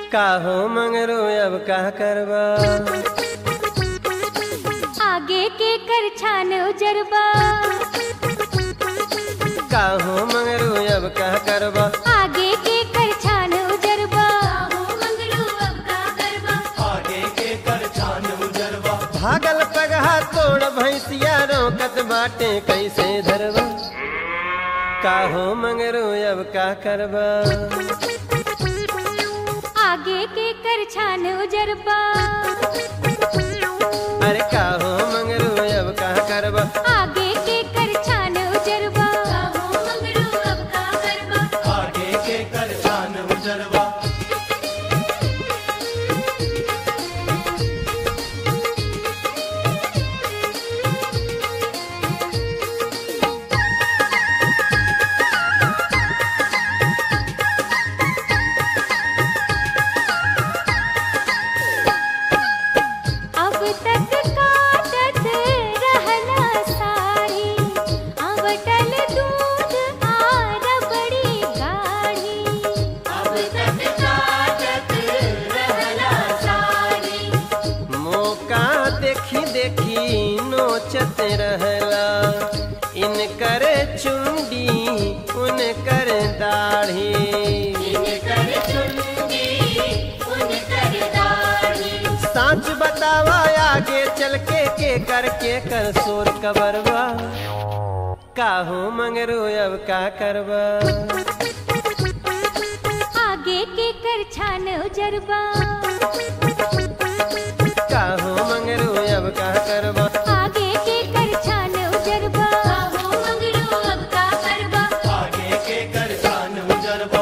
काहो मंगरू अब का करबा आगे के कर छान उजरबा काहो मंगरू अब का करबा आगे के कर छान उजरबा भागल पगहा तोड़ भैंसिया रोकत बाटे कैसे धरबा काहो मंगरू अब का करबा आगे के कर छान उजरबा अरे काहो मंगरू अब का करबा आगे के कर छान उजरबा आगे के कर छान उजरवा अब तक काटत रहना साड़ी अवटल दूध आर बड़ी गाढ़ी अब तक काटत रहना साड़ी मौका देखी देखी नोचत रहला इनकर चुंडी उनकर दाढ़ी साच बतावा आगे चल के के कर के कर सोर कबरवा काहो मंगरू अब का करबा आगे के कर छान उजरबा काहो मंगरू अब का करबा आगे के कर छान उजरबा अब का करबा आगे के कर छान उजरवा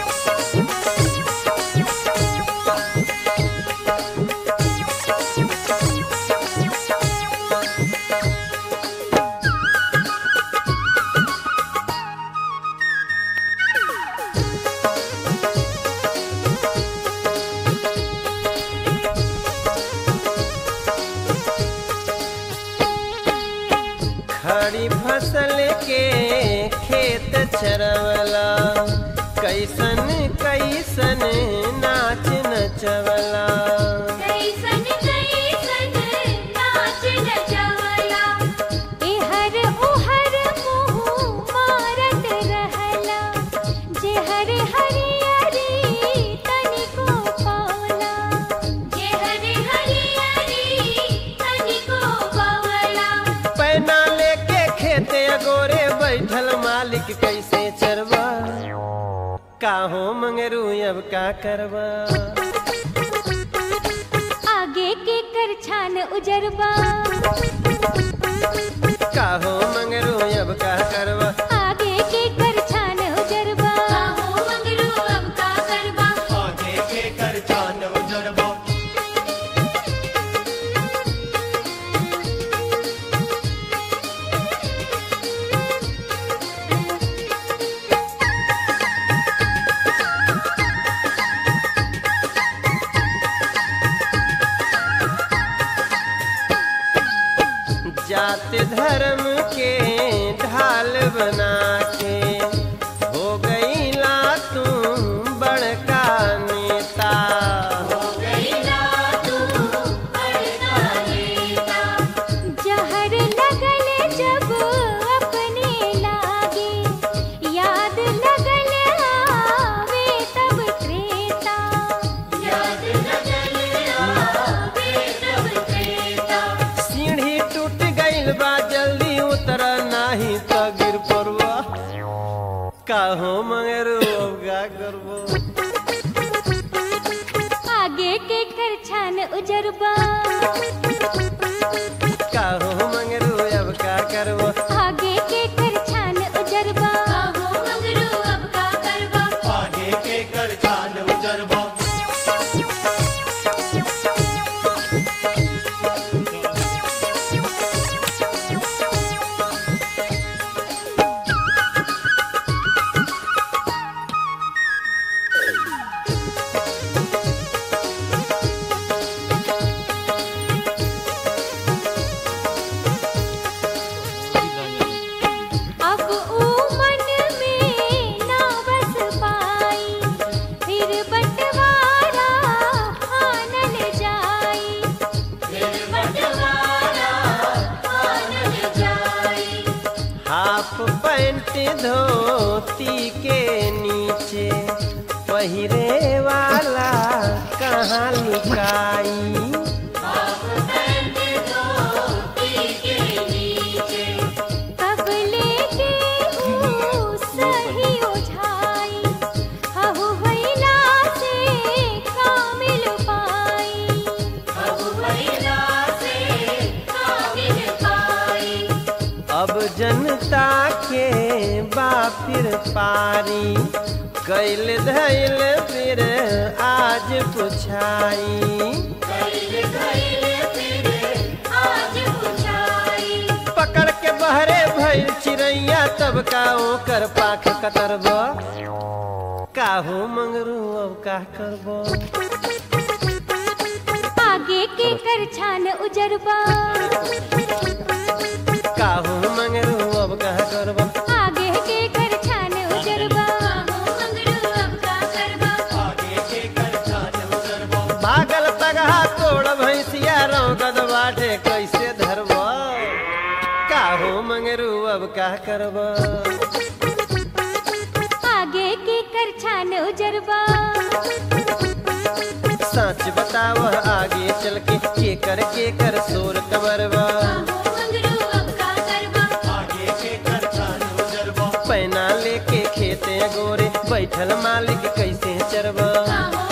खड़ी फसल के खेत चरवला कैसन कैसन नाच नचवला कैसन कैसन नाच नचवला एहर ओहर मुँह मारत रहला जेहर हरियरी तनिको पावला जेहर हरियरी तनिको पावला पैना लेके खेते अगोरे बैठल मालिक कैसे चरवा काहो मंगरू अब का करबा आगे के कर छान उजरबा काहो मंगरू अब का करबा आगे के कर छान उजरबा अब का करबा आगे के कर छान उजरवा जात धर्म के ढाल बना के हो गई ला तू बड़का नेता जहर लगल जब अपने लागे याद लगल आवे तब त्रेता याद लगल आवे तब त्रेता सीढ़ी टूट गईल बा जल्दी उतर नाही तो गिर पड़वा काहो मंगरू अब का करबो आगे के कर छान उजरबा काहो मंगरू अब का करबो आगे के कर छान उजरबा अब का करबा आगे के कर छान उजरवा धोती के नीचे पहिरे वाला कहाँ लुकाई कब लेके हूँ सही ओझाई हहु भैला से कामिल पाई हहु भैला से कामिल पाई अब जनता के बापिर पारी कैल धैल फिर आज पुछाई आज पुछाई पकड़ के बहरे भइल चिड़ैया तब का ओकर पाख कतरब काहू मंगरू अब का करब आगे के कर छान उजरबा काहू मंगरू अब का करब आगे के कर छान उजरबा अब का करबा आगे के कर छान उजरबो भागल पगहा तोड़ भैंसिया रौगद बाटे कैसे धरब काहू मंगरू अब का करब आगे के कर छान उजरबा सच बताव आगे चल के के कर के कर सोर कबरबा आगे के कर छान उजरबो पैना लेके खेते गोरे बैठल मालिक कैसे चरबा